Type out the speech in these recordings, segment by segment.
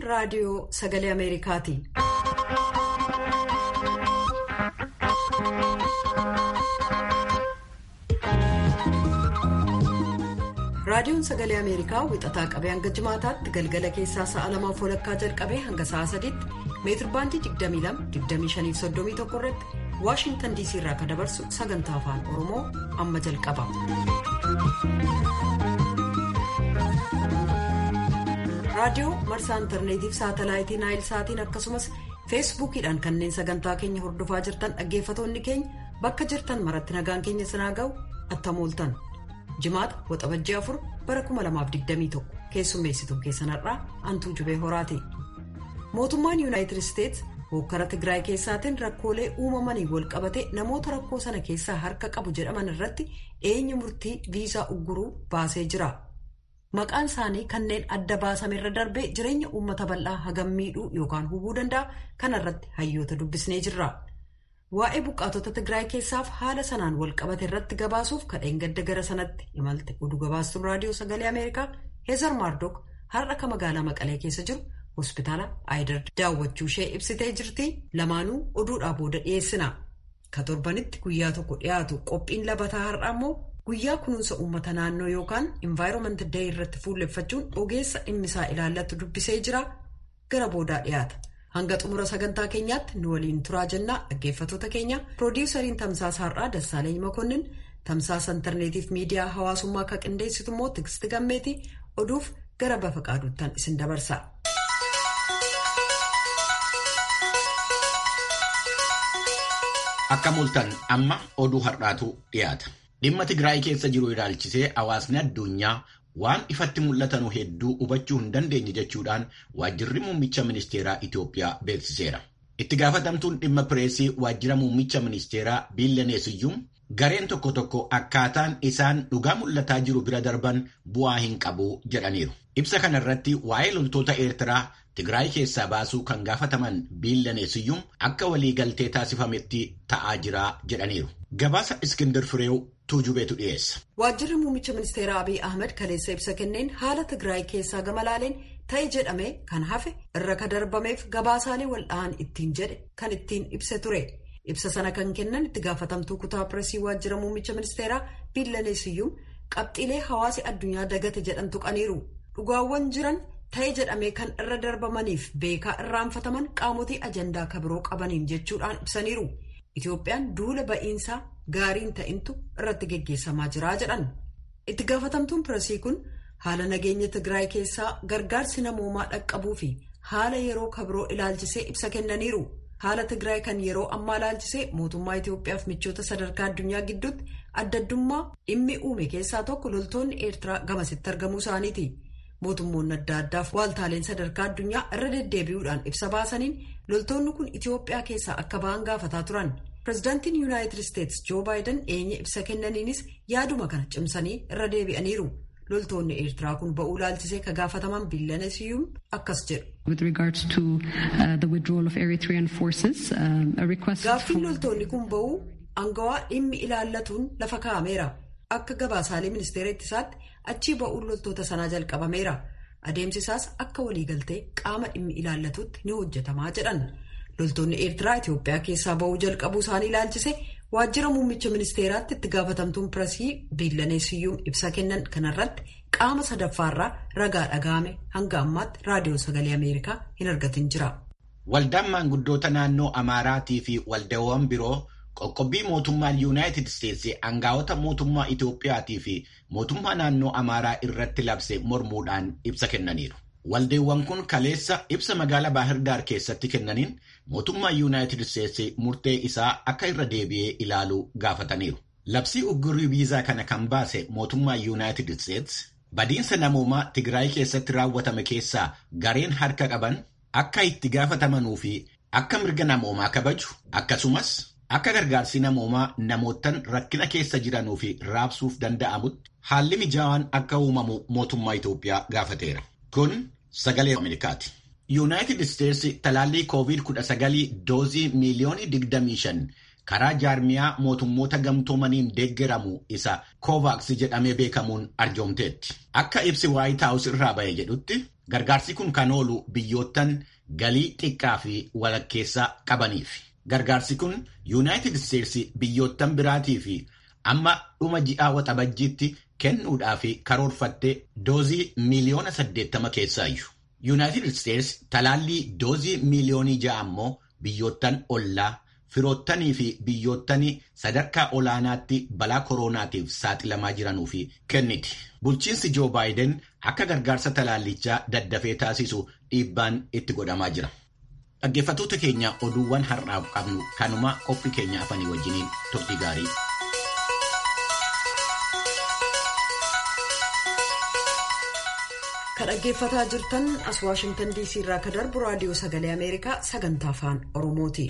raadiyoo sagalee Ameerikaati. Raadiyoon sagalee Ameerikaa wixataa qabee hanga jimaataatti galgala keessaa sa'a lamaaf walakkaa jalqabee hanga sa'a sadiitti meetirbaandii 22-25-31 irratti Waashintan DC irraa kan dabarsu sagantaa afaan Oromoo amma jalqaba. Raadiyoo marsaa intarneetiif saatalaayitii naayil saatiin akkasumas feesbuukiidhaan kanneen sagantaa keenya hordofaa jirtan dhaggeeffatoonni keenya bakka jirtan maratti nagaan keenya sinaa ga'u attamooltan. jimaata waxabajjii afur bara 2021 keessummeessituun keessanarraa antuu jubee horaati mootummaan yuunaayitid isteets hokkara tigraay keessaatiin rakkoolee uumamanii wal qabate namoota rakkoo sana keessaa harka qabu jedhaman irratti eenyu murtii viisaa ugguruu baasee jira maqaan isaanii kanneen adda baasamerra darbee jireenya uummata bal'aa hagam miidhuu yookaan hubuu danda'a kanarratti hayyoota dubbisnee jirra. waa'ee buqqaatota tigraay keessaaf haala sanaan wal qabate irratti gabaasuuf kadheen gadda gara sanatti imalte oduu gabaastuun raadiyoo sagalee ameerikaa heezar maardook har'a ka magaalaa maqalee keessa jiru hospitaala aayidar daawwachuu ishee ibsitee jirti lamaanuu oduudhaa booda dhiyeessina ka torbanitti guyyaa tokko dhiyaatu qophiin labataa har'a immoo guyyaa kunuunsa uummata naannoo yookaan invaayiroomanti dee irratti fuulleffachuun ogeessa dhimmisaa ilaallatu dubbisee jira gara boodaa dhiyaata. hanga xumura sagantaa keenyaatti nu waliin turaa jennaa dhaggeeffatoota keenya piroodiwusariin tamsaasa har'aa dassaaleny makonnin tamsaasa intarneetiif miidiyaa hawaasummaa akka qindeessitu immoo tiksti gammeeti oduuf gara bafa qaaduuttan isin dabarsa. akka mul'atan amma oduu har'aatu dhiyaata dhimma tigraay keessa jiru ilaalchisee hawaasni addunyaa. waan ifatti mul'atanu hedduu hubachuu hin dandeenye jechuudhaan waajjirri muummicha ministeeraa Itoophiyaa beeksiseera. Itti gaafatamtuun dhimma pireesii waajjira muummicha ministeeraa Biillaneesiyyuun gareen tokko tokko akkaataan isaan dhugaa mul'ataa jiru bira darban bu'aa hin qabu jedhaniiru. Ibsa kanarratti waa'ee loltoota Eertiraa Tigraay keessaa baasuu kan gaafataman Biillaneesiyyuun akka waliigaltee taasifametti ta'aa jira jedhaniiru. Gabaasa Iskindar Fireew tuujubeetu dhiyeessa. Waajjirri muummicha ministeeraa Abiy Ahmed kaleessa ibsa kenneen haala Tigraay keessaa gama laaleen ta'e jedhamee kan hafe irra ka darbameef gabaasaalee walda'an ittiin jedhe kan ittiin ibse ture. Ibsa sana kan kennan itti gaafatamtuu kutaa pireesii waajjira muummicha ministeeraa Biillaneesiyyuun qabxiilee hawaasi addunyaa dagate jedhan tuqaniiru. Dhugaawwan jiran ta'e jedhamee kan irra darbamaniif beekaa irraanfataman qaamotii ajandaa kabiroo qabaniin jechuudhaan ibsaniiru. Itoophiyaan duula ba'iinsaa gaariin ta'intu irratti geggeessamaa jira jedhan. Itti gaafatamtuun pireesii kun haala nageenya Tigraay keessaa gargaarsi namoomaa dhaqqabuu fi haala yeroo kabiroo ilaalchisee ibsa kennaniiru. Haala Tigraay kan yeroo ammaa ilaalchisee mootummaa Itoophiyaaf michoota sadarkaa addunyaa gidduutti adda addummaa dhimmi uume keessaa tokko loltoonni Eertiraa gamasitti argamuu isaaniiti. Mootummoonni adda addaaf waaltaaleen sadarkaa addunyaa irra deddeebi'uudhaan ibsa baasaniin loltoonni kun Itoophiyaa keessaa akka ba'an gaafataa turan. Pireezidaantiin Yuunaayitid Isteets Joo Baayiden eenya ibsa kennaniinis yaaduma kana cimsanii irra deebi'aniiru. Loltoonni Eertiraa kun ba'uu ilaalchisee ka gaafataman Biillaneesiyyuun akkas jedhu. Gaaffiin loltoonni kun ba'uu angawaa dhimmi ilaallatuun lafa kaa'ameera. Akka gabaasaalee ministeera ittisaatti achii ba'uun loltoota sanaa jalqabameera. Adeemsi isaas akka waliigaltee qaama dhimmi ilaallatuutti ni hojjetamaa jedhan. Loltoonni Eertiraa Itoophiyaa keessaa ba'uu jalqabuu isaanii ilaalchise waajjira muummicha ministeeraatti itti gaafatamtuun pireesii Biillaneesiyyuun ibsa kennan kanarratti qaama sadaffaarraa ragaa dhaga'ame hanga ammaatti raadiyoo sagalee Ameerikaa hin argatin jira. Waldaan maanguddoota naannoo Amaaraatii fi waldaawwan biroo qoqqobbii mootummaan Yuunaayitid Isteetsi aangaa'ota mootummaa Itoophiyaatii fi mootummaa naannoo Amaaraa irratti labse mormuudhaan ibsa kennaniiru. Waldeewwan kun kaleessa ibsa magaalaa Baahirdaar keessatti kennaniin mootummaa Yuunaayitid Isteetsi murtee isaa akka irra deebi'ee ilaaluu gaafataniiru. Labsii uggurrii viizaa kana kan baase mootummaa Yuunaayitid Isteetsi badiinsa namoomaa Tigraay keessatti raawwatame keessaa gareen harka qaban akka itti gaafatamanuu fi akka mirga namoomaa kabaju akkasumas akka gargaarsi namoomaa namootan rakkina keessa jiranuu fi raabsuuf danda'amutti haalli mijaawaan akka uumamu mootummaa Itoophiyaa gaafateera. Kun sagalee Ameerikaati. Yuunaayitid Isteetsi talaallii COVID-19 doozii miiliyoonii 25 karaa jaarmiyaa mootummoota gamtoomaniin deeggeramu isa Kovaaks jedhamee beekamuun arjoomteetti. Akka ibsi Waayit Haawus irraa ba'e jedhutti Gargaarsi kun kan oolu biyyoottan galii xiqqaa fi walakkeessaa qabaniif. Gargaarsi kun Yuunaayitid Isteetsi biyyoottan biraatii fi amma dhuma ji'aa waxabajjiitti kennuudhaaf karoorfattee doozii miiliyoona 80 keessaayyuu. Yuunaayitid Isteetsi talaallii doozii miiliyoonii ja'a ammoo biyyoottan ollaa firoottanii fi biyyoottan sadarkaa olaanaatti balaa kooroonaatiif saaxilamaa jiranuuf kenniti. Bulchiinsi Joo Baayiden akka gargaarsa talaallichaa daddafee taasisu dhiibbaan itti godhamaa jira. Dhaggeeffattoota keenya oduuwwan har'aaf qabnu kanuma qophii keenya afanii wajjiniin turtii gaarii. Kan dhaggeeffataa jirtan as Waashingtan DC irraa kan darbu raadiyoo sagalee Ameerikaa sagantaa afaan Oromooti.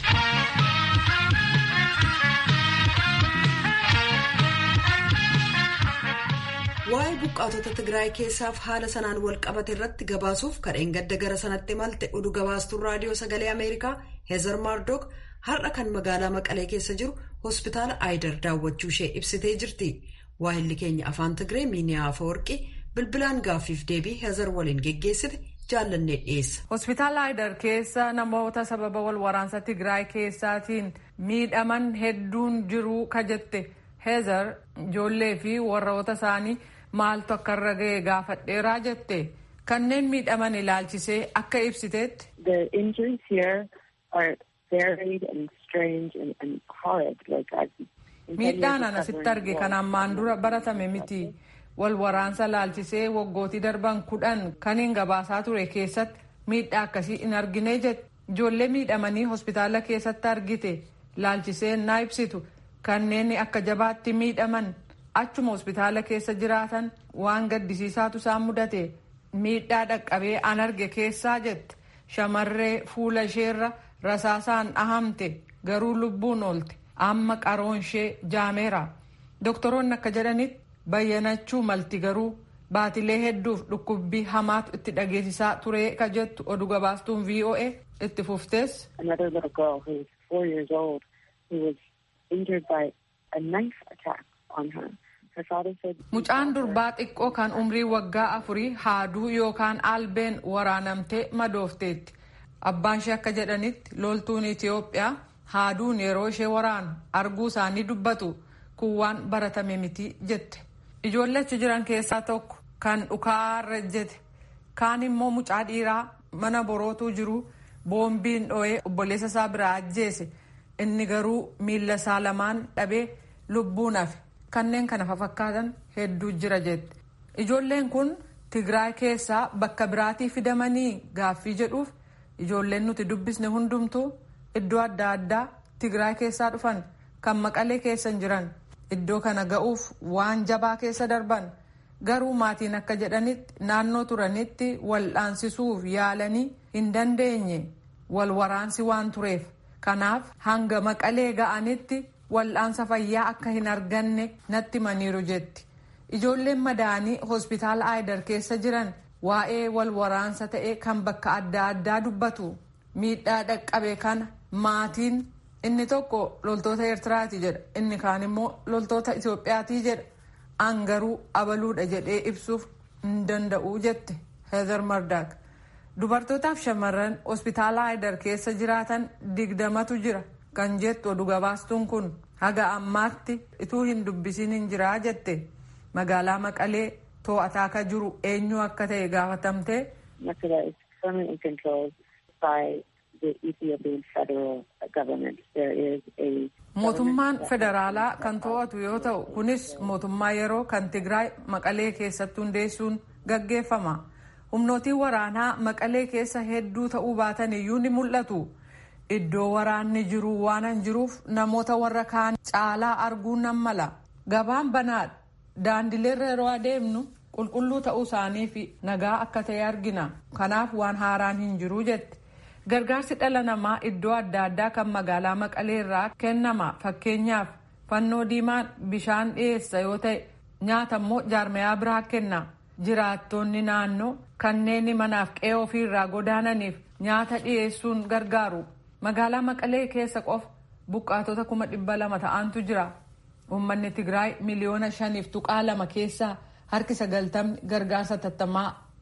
Waa'ee buqqaatota Tigraay keessaaf haala sanaan wal qabate irratti gabaasuuf kadheen gadda gara sanatti malte oduu gabaastuun raadiyoo sagalee Ameerikaa Heezar Maardook har'a kan magaalaa Maqalee keessa jiru hospitaala Aayidar daawwachuu ishee ibsitee jirti. Waahilli keenya afaan Tigree Miiniyaa Afawarqii bilbilaan gaaffiif deebii Heezar waliin geggeessite jaallannee dhiyeessa. Hospitaala Aayidar keessa namoota sababa wal waraansa Tigraay keessaatiin miidhaman hedduun jiruu ka jette Heezar ijoollee fi warroota isaanii maaltu akka irra ga'e gaafadheeraa jette kanneen miidhaman ilaalchisee akka ibsiteetti. The injuries here are varied and strange and, and horrid. Like I've Miidhaan an asitti arge kan ammaan dura baratame miti. Wal waraansa laalchisee waggootii darban kudhan kan hin gabaasaa ture keessatti miidhaa akkasii hin argine jette. Ijoollee miidhamanii hospitaala keessatti argite laalchisee naa ibsitu kanneen akka jabaatti miidhaman achuma hospitaala keessa jiraatan waan gaddisiisaatu isaan mudate miidhaa dhaqqabee an arge keessaa jette shamarree fuula isheerra rasaasaan dhahamte garuu lubbuun oolte amma qaroon ishee jaameera doktoroonni akka jedhanitti bayyanachuu malti garuu baatilee hedduuf dhukkubbii hamaatu itti dhageessisaa ture ka jettu oduu gabaastuun voa itti fuftees. another little girl who was four years old who was injured by a knife attack on her. Her father said. Mucaan durbaa xiqqoo kan umrii waggaa afurii haaduu yookaan albeen waraanamtee madoofteetti. Abbaan ishee akka jedhanitti loltuun Itoophiyaa haaduun yeroo ishee waraanu arguu isaanii dubbatu kun waan baratame miti jette. Ijoollee achi jiran keessaa tokko kan dhukaarra jette kaan immoo mucaa dhiiraa mana borootuu jiru boombiin dho'ee obboleessa isaa biraa ajjeese inni garuu miilla isaa lamaan dhabee lubbuun hafe kanneen kana fakkaatan hedduu jira jette. Ijoolleen kun Tigraay keessaa bakka biraatii fidamanii gaaffii jedhuuf ijoolleen nuti dubbisne hundumtuu iddoo adda addaa Tigraay keessaa dhufan kan maqalee keessa jiran iddoo kana ga'uuf waan jabaa keessa darban garuu maatiin akka jedhanitti naannoo turanitti wal'aansisuuf yaalanii hin dandeenye wal waraansi waan tureef kanaaf hanga maqalee ga'anitti wal'aansa fayyaa akka hin arganne natti maniiru jetti. Ijoolleen madaanii hospitaala Aayidar keessa jiran waa'ee wal waraansa ta'e kan bakka adda addaa dubbatu miidhaa dhaqqabe kana maatiin inni tokko loltoota Eertiraati jedha inni kaan immoo loltoota Itoophiyaati jedha an garuu abaluudha jedhee ibsuuf hin danda'u jette Heezar Mardaak. Dubartootaaf shamarran hospitaala Aayidar keessa jiraatan digdamatu jira kan jettu oduu gabaastuun kun haga ammaatti ituu hin dubbisiin hin jiraa jette. magaalaa maqalee to'ataa akka jiru eenyu akka ta'e gaafatamte. Makeda is permanently controlled by the Ethiopian federal government. There is a Mootummaan federaalaa kan to'atu yoo ta'u kunis mootummaa yeroo kan Tigraay maqalee keessatti hundeessuun gaggeeffama. Humnootiin waraanaa maqalee keessa hedduu ta'uu baatan iyyuu ni mul'atu. Iddoo waraanni jiru waan jiruuf namoota warra kaan caalaa arguun nan mala. Gabaan banaadha. daandileerra yeroo adeemnu qulqulluu ta'uu isaanii fi nagaa akka ta'e argina kanaaf waan haaraan hin jiru jette gargaarsi dhala namaa iddoo adda addaa kan magaalaa maqalee irraa kennama fakkeenyaaf fannoo diimaan bishaan dhiyeessa yoo ta'e nyaata immoo jaarmayaa biraa kenna jiraattonni naannoo kanneen manaaf qe'ee ofiirraa godaananiif nyaata dhiyeessuun gargaaru magaalaa maqalee keessa qofa buqqaatota kuma dhibba lama ta'antu jira. Uummanni Tigraay miliyoona shaniif tuqaa lama keessaa harki sagaltamni gargaarsa tattamaa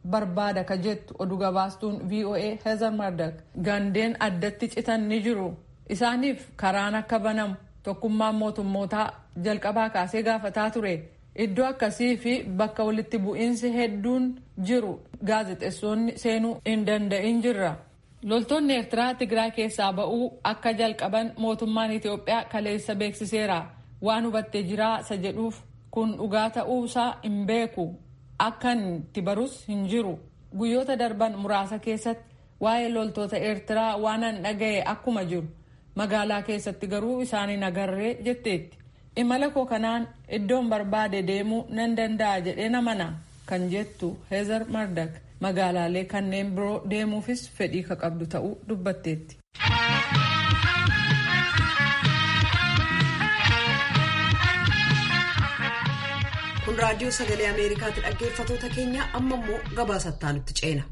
barbaada ka jettu oduu gabaastuun voa heezar mardak gandeen addatti citan ni jiru isaaniif karaan akka banamu tokkummaan mootummootaa jalqabaa kaasee gaafataa ture iddoo akkasii fi bakka walitti bu'iinsi hedduun jiru gaazexeessonni seenuu hin danda'in jirra. loltoonni eertiraa tigraay keessaa ba'uu akka jalqaban mootummaan itiyoophiyaa kaleessa beeksiseera waan hubattee jiraa isa jedhuuf kun dhugaa ta'uusaa hin beeku akkan itti barus hin jiru guyyoota darban muraasa keessatti waa'ee loltoota eertiraa waanan dhaga'e akkuma jiru magaalaa keessatti garuu isaanii nagarree jetteetti imala koo kanaan iddoon barbaade deemuu nan danda'a jedhee namana kan jettu heezar mardak magaalaalee kanneen biroo deemuufis fedhii ka qabdu ta'uu dubbatteetti. kun raadiyoo sagalee ameerikaatti dhaggeeffatoota keenya amma immoo gabaasattaa nutti ceena.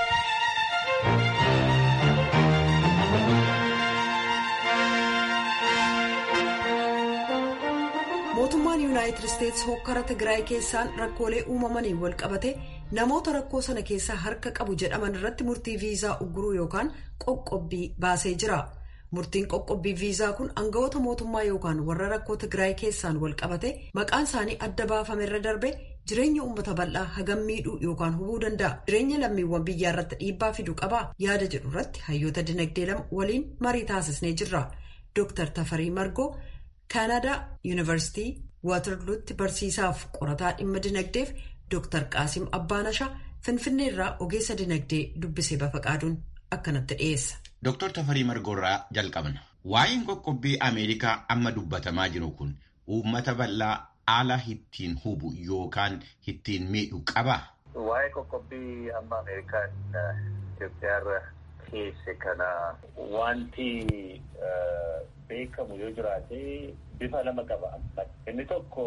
mootummaan yuunaayitid isteetsi hokkara tigraay keessaan rakkoolee uumamaniin wal qabate namoota rakkoo sana keessaa harka qabu jedhaman irratti murtii viizaa ugguruu yookaan qoqqobbii baasee jira murtiin qoqqobbii viizaa kun aangawoota mootummaa yookaan warra rakkoo tigraay keessaan wal qabate maqaan isaanii adda baafame irra darbe jireenya uummata bal'aa hagam miidhuu yookaan hubuu danda'a jireenya lammiiwwan biyyaa irratti dhiibbaa fiduu qabaa yaada jedhu irratti hayyoota dinagdee lama waliin marii taasisnee jirra dooktar tafarii margoo kaanadaa yuunivarsiitii waatarluutti barsiisaaf qorataa dhimma dinagdeef dooktar qaasim abbaanashaa finfinnee irraa ogeessa dinagdee dubbisee bafaqaaduun akkanatti dhiyeessa. Dooktar Tafarii Margoorraa jalqabna. Waa'een qoqqobbii Ameerikaa amma dubbatamaa jiru kun uummata bal'aa haala ittiin hubu yookaan ittiin miidhu qabaa? Waa'ee qoqqobbii amma Ameerikaan Itoophiyaarra keesse kana wanti beekamu yoo jiraate bifa lama qaba. Inni tokko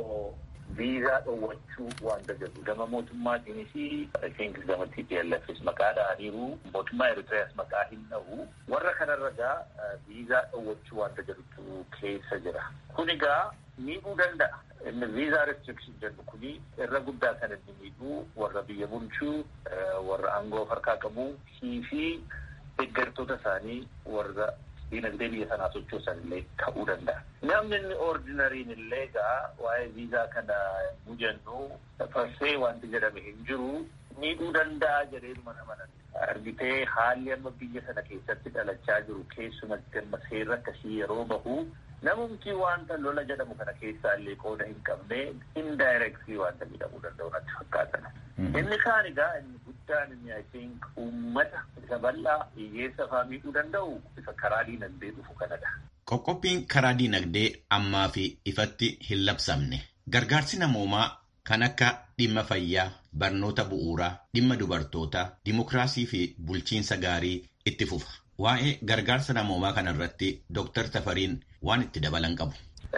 viizaa dhoowwachuu wanta jedhu gama mootummaatiinis isheen gama TPLFs maqaa dhahaniiru mootummaa Eritreas maqaa hin dhahu warra kanarra gaa viizaa dhoowwachuu wanta jedhutu keessa jira. Kun egaa miidhuu danda'a. Inni viizaa restriction jedhu kuni irra guddaa kan inni miidhuu warra biyya bulchuu warra aangoo harkaa qabu fi deeggartoota isaanii warra diinagdee biyya sanaa sochoosan illee ta'uu danda'a. Namni inni ordinariin illee egaa waa'ee viizaa kana nu jennu farsee wanti jedhame hin jiru miidhuu danda'a jedhee mana manan. Argitee haalli amma biyya sana keessatti dhalachaa jiru keessumatti amma seerri akkasii yeroo bahu namumti wanta lola jedhamu kana keessaa illee qooda hin qabne indirectly wanta jedhamuu danda'u natti fakkaatan. Inni kaan egaa inni guddaan inni I think uummata isa bal'aa hiyyeessa fa'aa miidhuu danda'u isa karaa diinagdee dhufu kanadha. Qoqqobbiin karaa diinagdee ammaa fi ifatti hin labsamne. Gargaarsi namoomaa kan akka dhimma fayyaa, barnoota bu'uuraa, dhimma dubartootaa, dimokiraasii fi bulchiinsa gaarii itti fufa. Waa'ee gargaarsa namoomaa kanarratti Dooktar Tafariin waan itti dabalan qabu.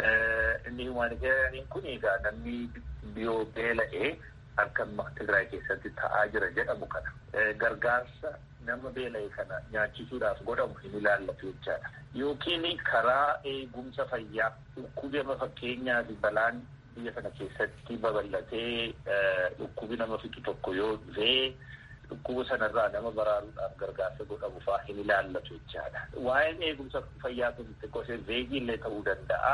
Inni humanitaariyaaniin kun egaa namni biyoo beela'ee akka Tigraay keessatti ta'aa jira jedhamu kana. Gargaarsa nama beela'e kana nyaachisuudhaaf godhamu hin ilaallatu jechaadha. Yookiin karaa eegumsa fayyaa dhukkuba fakkeenyaaf balaan biyya sana keessatti babal'atee dhukkubi nama fixu tokko yoo dhufee dhukkuba sanarraa nama baraaruudhaaf gargaarsa godhamu fa'aa hin ilaallatu jechaadha. Waa'een eegumsa fayyaa kun xiqqoosee veegii illee ta'uu danda'a.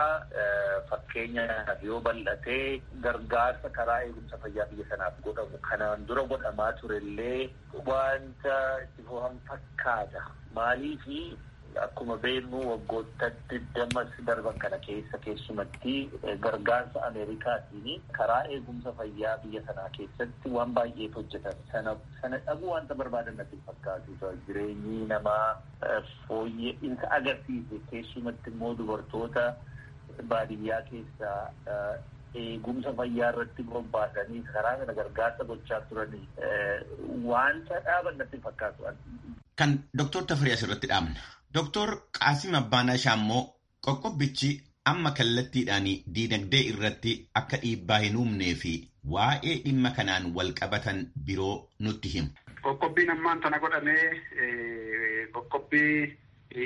Fakkeenyaaf yoo bal'atee gargaarsa karaa eegumsa fayyaa biyya sanaaf godhamu kanaan dura godhamaa turellee wanta itti fufan fakkaata. Maaliifi akkuma beeknu waggoota digdamas darban kana keessa keessumatti gargaarsa Ameerikaatiin karaa eegumsa fayyaa biyya sanaa keessatti waan baay'eef hojjetan sana sana dhabuu wanta barbaadan natti fakkaatu jireenyi namaa fooyya'insa agarsiise keessumatti immoo dubartoota baadiyyaa keessaa eegumsa fayyaa irratti bobbaasanii karaa kana gargaarsa gochaa turanii wanta dhaaban natti fakkaatu. Kan Dooktor Tafarii asirratti dhaabna. Dooktor Qaasim Abbaanashaa immoo qoqqobbichi amma kallattiidhaan diinagdee irratti akka dhiibbaa hin uumnee fi waa'ee dhimma kanaan wal qabatan biroo nutti himu. Qoqqobbiin ammaan tana godhamee qoqqobbii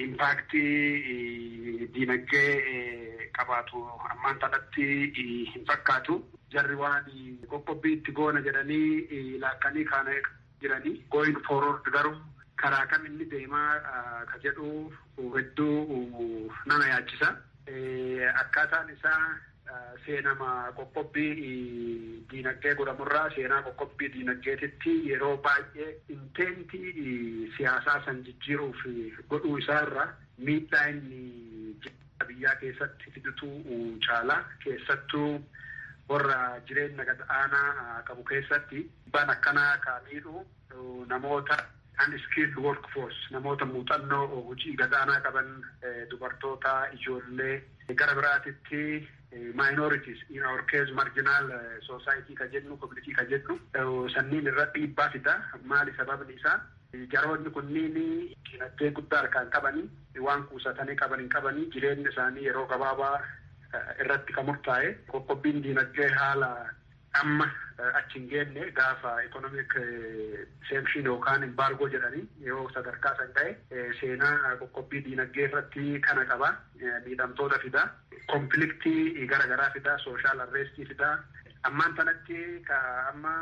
impaaktii diinagdee qabaatu ammaan tanatti hin fakkaatu. Jarri waan qoqqobbii itti goona jedhanii laakkanii kaana jiranii going forward garuu karaa kam inni deemaa ka jedhu hedduu nama yaachisa. Akkaataan isaa seenama qoqqobbii diinagdee godhamurraa seenaa qoqqobbii diinagdeetitti yeroo baay'ee inteentii siyaasaa san jijjiiruuf godhuu isaarra miidhaa inni biyyaa keessatti fidutu caala keessattuu warra jireenya gad aanaa qabu keessatti dhiibbaan akkanaa ka miidhu namoota unskilled workforce namoota muuxannoo hojii gad aanaa qaban dubartoota ijoollee gara biraatitti minorities in our case marginal society ka jennu community ka jennu sanniin irra dhiibbaa fida maali sababni isaa jaroonni kunniin dinagdee guddaa harkaan qabanii waan kuusatanii qaban hin qabanii jireenya isaanii yeroo gabaabaa irratti kan murtaa'e qoqqobbiin diinagdee haala amma achi hin geenne gaafa ikonomik seekshin yookaan imbaargoo jedhanii yoo sadarkaa san ta'e seenaa qoqqobbii diinagdee irratti kana qaba miidhamtoota fida konfliktii garaagaraa fida sooshaal arreestii fida ammaan tanatti ka amma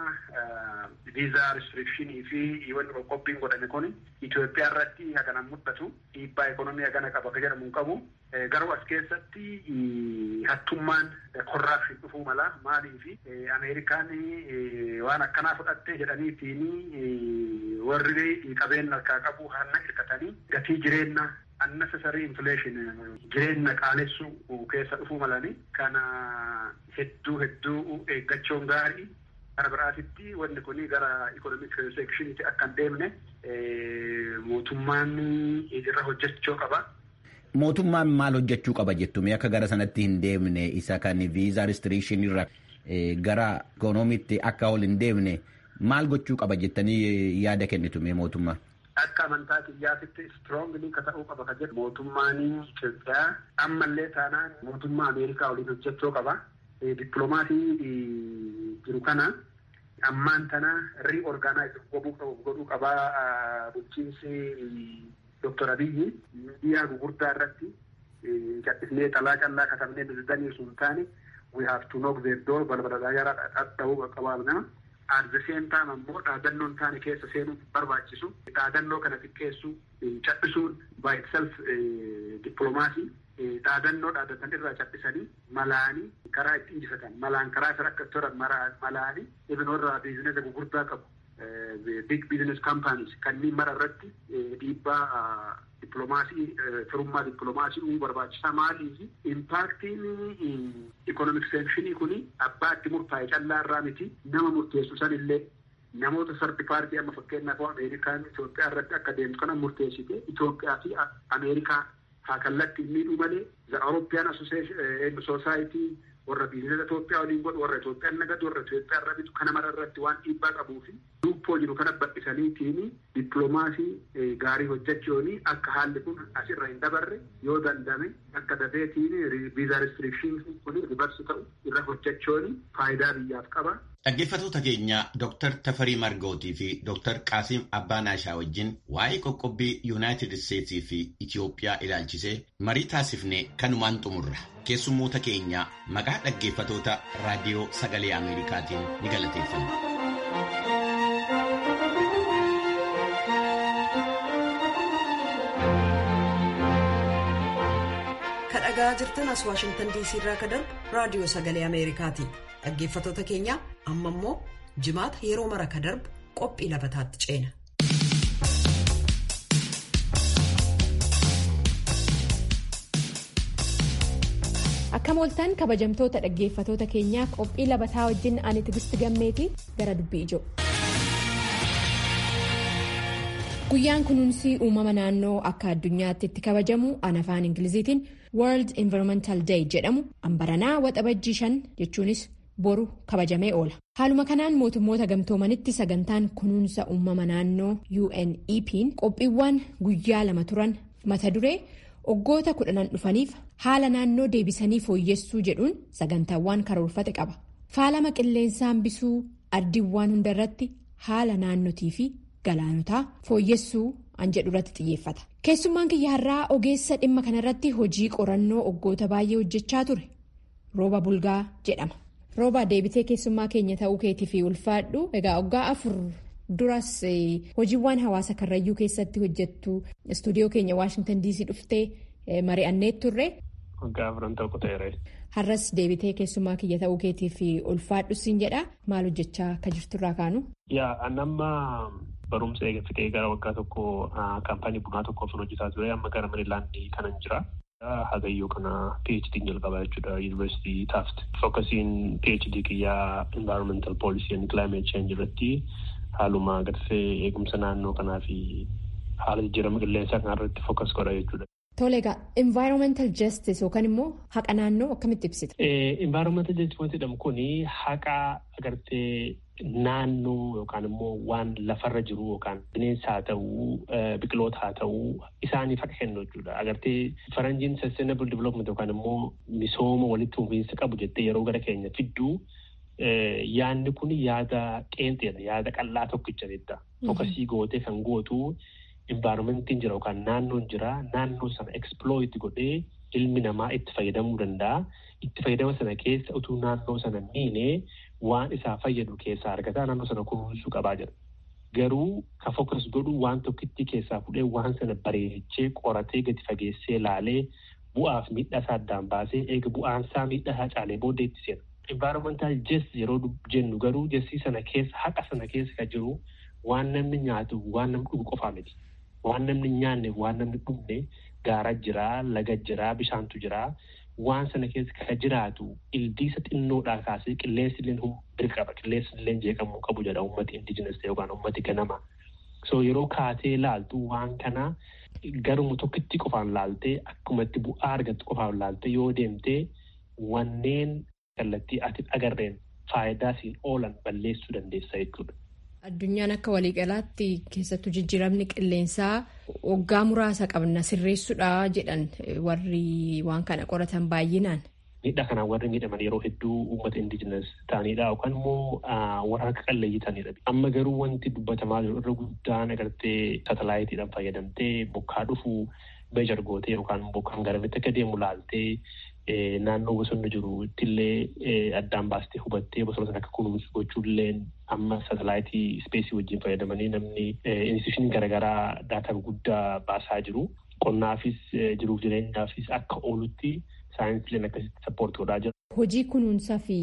viizaa restrikshini fi wanni qoqqobbiin godhame kun Itoophiyaa irratti hagana mul'atu dhiibbaa ikonomii hagana qaba ka jedhamu hin qabu. Garuu as keessatti hattummaan korraapshin dhufuu mala maaliifi Ameerikaan waan akkanaa fudhatte jedhaniitiin warri qabeenya harkaa qabu hanna hirkatanii gatii jireenya unnecessary inflation jireenya qaalessuu keessa dhufuu malani kana hedduu hedduu eeggachuun gaarii gara biraatitti wanni kun gara economic sectioniti akka hin deemne mootummaan irra hojjechuu qaba. Mootummaan maal hojjechuu qaba jettume akka gara sanatti hin deemne isa kan viizaa restriction irra gara ikoonomiitti akka ol hin deemne maal gochuu qaba jettanii yaada kennitume mootummaa. Akka amantaa kiyyaatitti istirongilii ka ta'uu qaba ka jedhu mootummaan Itoophiyaa ammallee taanaan mootummaa Ameerikaa waliin hojjechuu qaba. Dippiloomaasii jiru kana ammaan tana riiorgaanaayiz godhuu qabaa bulchiinsi Doktor Abiyyi miidiyaa gurguddaa irratti callisnee xalaa callaa katabnee daldanii sun taane we have to knock their door balbala daayaraa dhadha'uu qabaamna. At the same time ammoo dhaadannoon taane keessa seenuu barbaachisu. Dhaadannoo kana xiqqeessuu cal'isuun by itself dippiloomaasii dhaadannoo dhaadatan irraa cal'isanii malaanii karaa itti injifatan malaan karaa isa akka toran malaanii ibinoorraa biizinesa gurguddaa qabu. big business companies kanneen mara irratti dhiibbaa dippiloomaasii firummaa dippiloomaasii uumuu barbaachisaa maaliif impaaktiin ikonomik seekshinii kun abbaa itti murtaa'e callaa irraa miti nama murteessu san illee namoota sardi paartii amma fakkeenyaaf ameerikaan Itoophiyaa irratti akka deemtu kana murteessite Itoophiyaa fi ameerikaa haa kallattii miidhuu malee the European Association Society warra biizinesa Itoophiyaa waliin godhu warra Itoophiyaan nagadu warra Itoophiyaa irra bitu kana mara irratti waan dhiibbaa qabuu fi lubboo jiru kana bal'isaniitiin dippiloomaasii gaarii hojjechuun akka haalli kun asirra hin dabarre yoo dandame akka dafeetiin viizaa restrikshiniin kun ribarsi ta'u irra hojjechuun faayidaa biyyaaf qaba. Dhaggeeffattoota keenya Dr. Tafarii Margootii fi Dr. Qaasim Abbaanaashaa wajjin waa'ee qoqqobbii Yuunaayitid Isteetsii fi Itoophiyaa ilaalchisee marii taasifnee kanumaan xumurra. Keessummoota keenya maqaa dhaggeeffattoota raadiyoo sagalee Ameerikaatiin ni galateeffanna. Kadhagaa jirtan as Waashingtan DC irraa ka darbu raadiyoo sagalee Ameerikaati. Dhaggeeffattoota keenya amma immoo jimaata yeroo mara ka darbu qophii labataatti ceena. Akka mooltaan kabajamtoota dhaggeeffatoota keenyaa qophii labataa wajjin ani tigisti gammeeti gara dubbii ijoo. Guyyaan kunuunsi uumama naannoo akka addunyaatti itti kabajamu an afaan Ingiliziitiin World Environmental Day jedhamu ambaranaa waxabajjii shan jechuunis boru kabajamee oola. Haaluma kanaan mootummoota gamtoomanitti sagantaan kunuunsa uumama naannoo UNEP'n qophiiwwan guyyaa lama turan mata duree waggoota kudhanan dhufaniif haala naannoo deebisanii fooyyessuu jedhuun sagantaawwan karoorfate qaba. Faalama qilleensaa hambisuu ardiiwwan hundarratti haala naannotii fi galaanotaa fooyyessuu an jedhu irratti xiyyeeffata. Keessummaan kiyya har'aa ogeessa dhimma kanarratti hojii qorannoo waggoota baay'ee hojjechaa ture. Rooba Bulgaa jedhama. Rooba deebitee keessummaa keenya ta'uu keetii fi ulfaadhu egaa waggaa afur duras hojiiwwan hawaasa karrayyuu keessatti hojjettu istuudiyoo keenya waashingtan diisii dhuftee mari'annee turre. Gaafa tokko ta'eera. Har'as deebitee keessumaa kiyya ta'uu keetii fi ulfaadhu siin jedha maal hojjechaa akka jirturraa kaanu. Yaa annamma barumsa eegafatee gara waggaa tokko kaampaanii bunaa tokkoof hojjetaa ture amma gara Meerilaandii kanan jira. Hagayyoo kana PhD jalqabaa jechuudha Yuunivarsiitii Taaft. Fokkasiin PhD kiyyaa Environmental Policy and Climate Change irratti haaluma agartee eegumsa naannoo kanaa fi haala jijjiirama qilleensaa kana irratti fokkas godha jechuudha. Tole egaa environmental justice yookaan immoo haqa naannoo akkamitti ibsita? Environmental justice wanti jedhamu kuni haqa agartee naannoo yookaan immoo waan lafarra jiru yookaan bineensa haa ta'uu biqiloota haa ta'uu isaaniif haqa kennu jechuudha. Agartee faranjiin sustainable development yookaan immoo misooma walitti fufiinsa qabu jettee yeroo gara keenya fidduu yaadni kun yaada qeenxeedha yaada qal'aa tokkicha jecha. Fokasii gootee kan gootu environmentiin jira yookaan naannoon jira naannoo sana exploit godhee ilmi namaa itti fayyadamuu danda'a. Itti fayyadama sana keessa utuu naannoo sana miinee waan isaa fayyadu keessaa argataa naannoo sana kunuunsuu qabaa jira. Garuu ka fokas godhu waan tokkitti keessaa fudhee waan sana bareechee qoratee gadi fageessee laalee bu'aaf miidhaa isaa addaan baasee eega bu'aan isaa miidhaa isaa caalee booda itti seena. Environmental justice yeroo jennu garuu jessi sana keessa haqa sana keessa kan jiru waan namni nyaatu waan namni dhugu qofaa miti. Waan namni nyaanne waan namni dhugne gaara jiraa laga jiraa bishaantu jiraa waan sana keessa kan jiraatu ildiisa xinnoodhaa kaasee qilleensi illee birqaba qilleensi illee jeeqamuu qabu jedha uummati indijinas yookaan uummati ganama. So yeroo kaatee laaltu waan kana garuma tokkitti qofaan laaltee akkumatti bu'aa argattu qofaan laaltee yoo deemtee wanneen kallattii ati agarreen faayidaa siin oolan balleessuu dandeessa jechuudha. Addunyaan akka waliigalaatti keessattuu jijjiiramni qilleensaa waggaa muraasa qabna sirreessuudha jedhan warri waan kana qoratan baay'inaan. Miidhaa kanaan warri miidhaman yeroo hedduu uummata indijinas ta'anidha yookaan immoo warra akka qalleeyyii ta'anidha. Amma garuu wanti dubbatamaa jiru irra guddaan agartee saatalaayitiidhaan fayyadamtee bokkaa dhufuu meeshar gootee yookaan bokkaan garamitti akka deemu laaltee naannoo bosonni jiru ittillee addaan baastee hubattee bosona sana akka kunuunsu gochuullee amma saatalaayitii ispeesii wajjin fayyadamanii namni institushiniin garaagaraa daataa guddaa baasaa jiru. Qonnaafis jiruuf jireenyaafis akka oolutti saayinsileen akkasitti sappoorti godhaa jira. Hojii kunuunsaa fi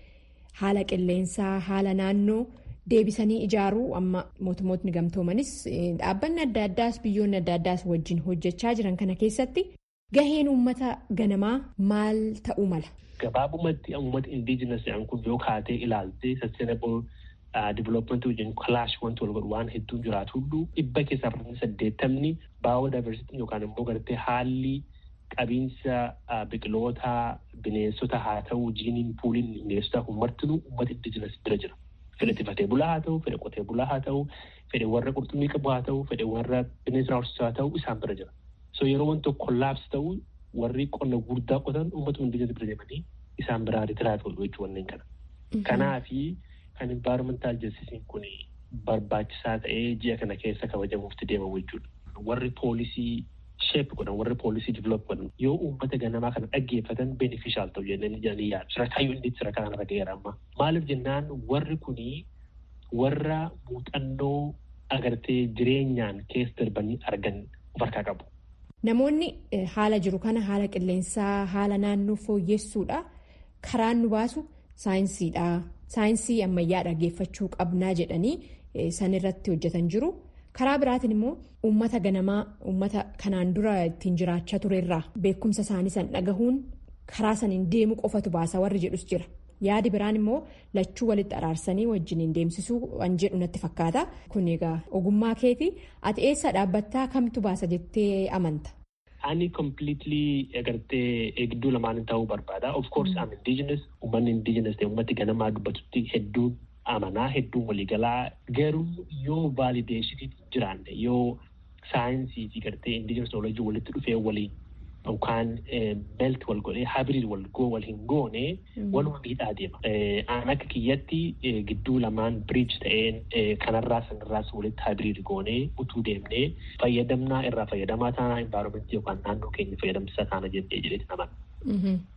haala qilleensaa haala naannoo deebisanii ijaaruu amma mootummootni gamtoomanis dhaabbanni adda addaas biyyoonni adda addaas wajjin hojjechaa jiran kana keessatti. Gaheen uummata ganamaa maal ta'uu mala? Gabaabumatti uummata indiijinas jedhan kun yoo kaatee ilaaltee sustainable development wajjin kalaash wanti wal godhu waan hedduun jiraatu hunduu dhibba keessaa parsantii saddeettamni baayodiversitii yookaan immoo gartee haalli qabiinsa biqilootaa bineensota haa ta'u jiiniin puuliin bineensota martinuu uummata indiijinas bira jira. Fedhe tifatee bulaa haa ta'u, fedhe qotee bulaa haa ta'u, fedhe warra qurxummii qabu haa ta'u, fedhe warra bineensa horsiisaa haa ta'u isaan bira jira. So yeroo wanti tokko kollaapsi ta'u warri qonna guddaa qotan uummata indiijinas bira deemanii isaan biraa ritiraat godhu jechuu wanneen kana. Kanaafi kan environmental justice kun barbaachisaa ta'ee ji'a kana keessa kabajamuufti deemamu jechuudha. Warri poolisii sheep godhan warri poolisii develop godhan yoo uummata ganamaa kana dhaggeeffatan beneficial ta'u jennaan jedhanii yaadu. Sarakaayyuu inni sadarkaa kanarra ga'eera amma. Maaliif jennaan warri kunii warra muuxannoo agartee jireenyaan keessa darbanii argan of harkaa qabu. Namoonni haala jiru kana haala qilleensaa haala naannoo fooyyessuudha karaan nu baasu saayinsiidha saayinsii ammayyaa dhaggeeffachuu qabnaa jedhanii san irratti hojjetan jiru karaa biraatiin immoo uummata ganamaa uummata kanaan dura ittiin jiraachaa turerraa beekumsa isaanii san dhagahuun karaa saniin deemu qofatu baasa warri jedhus jira yaadi biraan immoo lachuu walitti araarsanii wajjiniin deemsisuu waan jedhu natti fakkaata kun egaa ogummaa keeti ati eessa dhaabbattaa kamtu baasa jettee amanta. Ani completely agartee eegduu lamaan ta'uu barbaada. Of course I'm indigenous. Uummanni indigenous ta'e uummatti ganamaa dubbatutti hedduun amanaa hedduun waliigalaa garuu yoo valideeshinii jiraanne yoo saayinsii fi gartee indigenous knowledge walitti dhufee waliin yookaan melt wal godhee hybrid wal goo wal hin goone waluma miidhaa deema. Aan akka kiyyatti gidduu lamaan bridge ta'een kanarraa sanarraas walitti hybrid goonee utuu deemnee fayyadamnaa irraa fayyadamaa taanaa environmentii yookaan naannoo keenya fayyadamsisaa taana jennee jedheeti naman.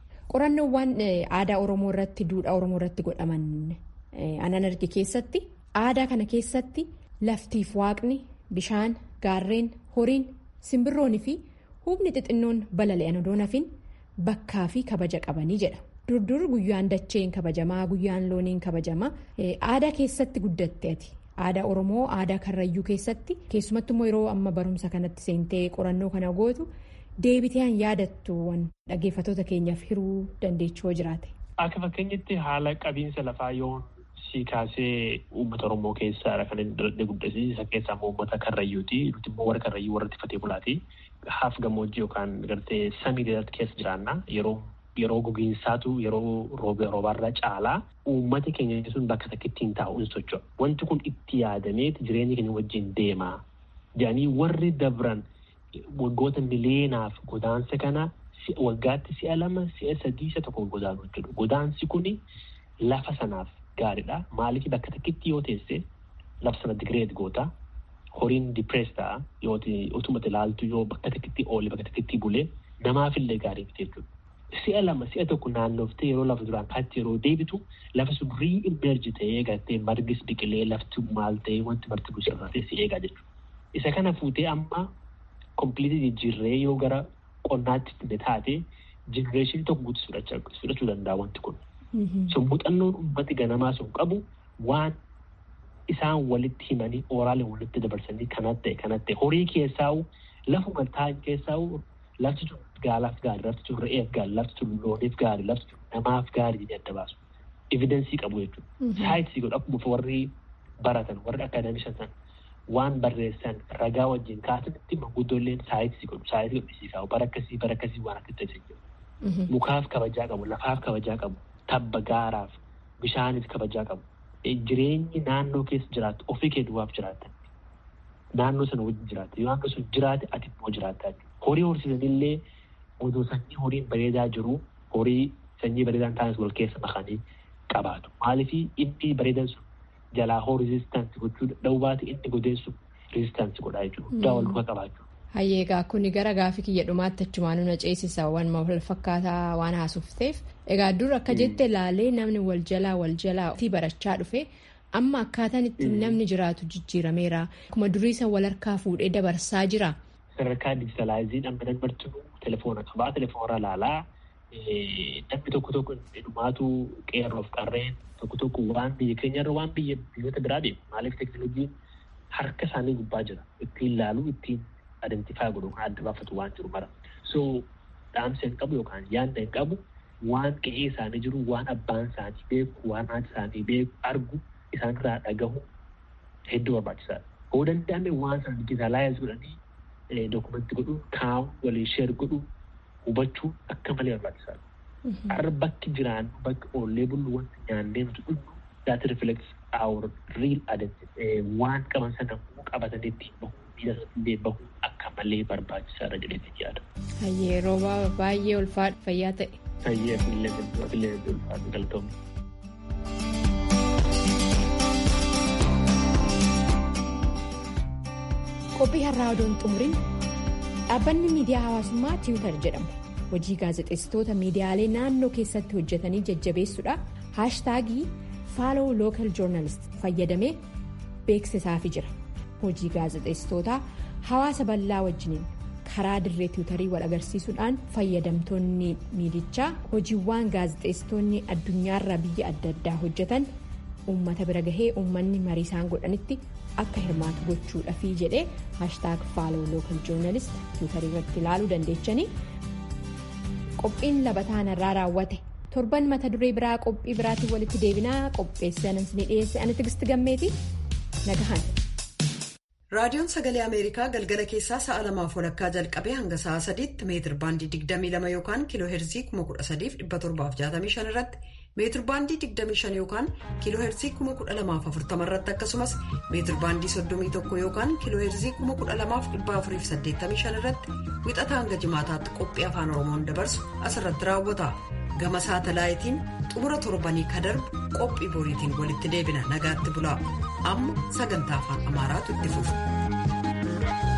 Qorannoowwan aadaa Oromoo irratti duudhaa Oromoo irratti godhaman anan arge keessatti aadaa kana keessatti laftiif waaqni bishaan gaarreen horiin simbirroonii fi hubni xixinnoon balali'an odoo nafin bakkaa fi kabaja qabanii jedha. durdur guyyaan dacheen kabajamaa guyyaan looniin kabajamaa aadaa keessatti guddatte ati aadaa oromoo aadaa karrayyuu keessatti keessumattu immoo yeroo amma barumsa kanatti seentee qorannoo kana gootu deebitee yaadattu dhaggeeffatoota keenyaaf hiruu dandeechuu jiraate. Akka fakkeenyatti haala qabiinsa lafaa yoo si kaasee uummata oromoo keessaa kan inni dhaladhee guddate isa keessaa immoo uummata karrayyuuti nuti immoo warra karrayyuu warra tiffatee bulaati haaf gammoojjii yookaan gartee samii keessa jiraanna yeroo. Yeroo gogiinsaatu yeroo roobarra caalaa uummati keenya sun bakka takkitti hin taa'u hin socho'a. Wanti kun itti yaadameet jireenya keenya wajjin deemaa. Jedhanii warri dabran waggoota miliyoonaaf godaansa kana waggaatti si'a lama si'a sadii isa tokko godaanu jedhu. Godaansi kun lafa sanaaf gaariidha. Maaliif bakka takkitti yoo teesse lafa sana digireet goota. Horiin dipirees ta'a yoo utuma ilaaltu yoo bakka takkitti oole bakka takkitti bulee namaafillee gaarii miti jechuudha. Si'a lama si'a tokko naannoftee yeroo lafa duraan kaatti yeroo deebitu lafa sun riimerji ta'ee gartee margis biqilee lafti maal ta'ee wanti marti busarratee si eegaa jechuudha. Isa kana fuutee amma kompiliitii jijjiirree yoo gara qonnaatti fide taate jenereeshinii tokko guutuu fudhachuu danda'a wanti kun. Sun muuxannoon uummati ganamaa sun qabu waan isaan walitti himanii ooraalee walitti dabarsanii kanatti ta'e kanatti ta'e horii keessaa'u lafuma taa'an keessaa'u lafti sun gaalaaf gaarii lafti sun re'eef gaarii lafti sun looniif gaarii lafti sun namaaf gaarii jedhee adda baasu. Evidensii qabu jechuudha. Saayinsii godhu akkuma warri baratan warri akaadaamishan waan barreessan ragaa wajjin kaasanitti manguddoolleen saayinsii godhu saayinsii godhisiisaa bara akkasii bara akkasii waan akka ta'e jiru. Mukaaf kabajaa qabu lafaaf kabajaa qabu tabba gaaraaf bishaanis kabajaa qabu. Jireenyi naannoo keessa jiraattu ofii kee duwwaaf jiraatan. Naannoo sana wajjin jiraata. Yoo naannoo sun jiraate ati immoo jiraata. Horii horsiisanillee oduu sanyii horiin bareedaa jiru horii sanyii bareedaan taanis wal keessa makanii qabaatu. Maaliif inni bareedan sun jalaa hoo rizistaansi gochuu danda'u baate inni godeen sun rizistaansi godhaa jechuudha. Guddaa wal duka qabaachuu. Hayyeegaa kuni gara gaafii kiyya dhumaatti achumaan na ceesisa waan wal fakkaataa waan haasofteef egaa dur akka jette ilaalee namni wal jalaa wal jalaa barachaa dhufe amma akkaataan ittiin namni jiraatu jijjiirameera akkuma duriisa wal harkaa fuudhee dabarsaa jira. Sadarkaa dijitaalaayiziin amma namni telefoona qabaa telefoonarra ilaalaa namni tokko tokko dhumaatu qeerroof qarreen tokko tokko waan biyya keenyarra waan biyya biyyoota biraa deemu maaliif teekinooloojiin harka isaanii gubbaa jira ittiin ilaaluu ittiin adeemsifaa godhu kan adda baafatu waan jiru mara. So dhaamsa hin qabu yookaan yaadda hin qabu waan qe'ee isaanii jiru waan abbaan isaanii beeku waan haati isaanii beeku argu isaanirraa dhagahu hedduu barbaachisaadha. Hoo danda'ame waan sana dijitaalaayiz godhanii dokumentii godhuun kaa'uun waliin sheer godhuun hubachuu akka malee barbaachisaadha. Har'a bakki jiraannu bakki oollee bullu wanti nyaannee nuti dhugnu that reflects our real identity. Waan qaban sana qabatanii ittiin bahu miidha illee bahu akka malee barbaachisaadha jedhee yaada. Hayyee rooba baay'ee ulfaadha fayyaa ta'e. Hayyee fillee ulfaadha galatoomne. Qophii har'aa odoon xumuriin dhaabbanni miidiyaa hawaasummaa tiwiitar jedhamu hojii gaazexeessitoota miidiyaalee naannoo keessatti hojjetanii jajjabeessuudha haashtaagii faaloo lookal joornaalist fayyadamee beeksisaafii jira hojii gaazexeessitootaa hawaasa bal'aa wajjiniin karaa dirree tiwiitarii wal agarsiisuudhaan fayyadamtoonni miidichaa hojiiwwan gaazexeessitoonni addunyaarra biyya adda addaa hojjetan uummata bira gahee uummanni marii isaan godhanitti akka hirmaatu gochuudhaafii jedhee haashtaag faaloo lookal joornaalist tiwiitarii irratti ilaaluu dandeechanii qophiin labataan irraa raawwate torban mata duree biraa qophii biraatiin walitti deebinaa qopheessan ni dhiyeesse ani tigisti gammeeti nagahan. raadiyoon sagalee ameerikaa galgala keessaa sa'a lamaaf walakkaa jalqabee hanga sa'a sadiitti meetir baandii 22 yookaan kiiloo heerzii 13765 irratti meetir baandii 25 yookaan kiiloo heerzii 12040 irratti akkasumas meetir baandii 31 yookaan kiiloo heerzii 12485 irratti wixataa hanga jimaataatti qophii afaan oromoon dabarsu asirratti raawwata gama saatalaayitiin xumura torbanii ka darbu qophii boriitiin walitti deebina nagaatti bulaa amma sagantaa afaan amaaraatu itti fufa.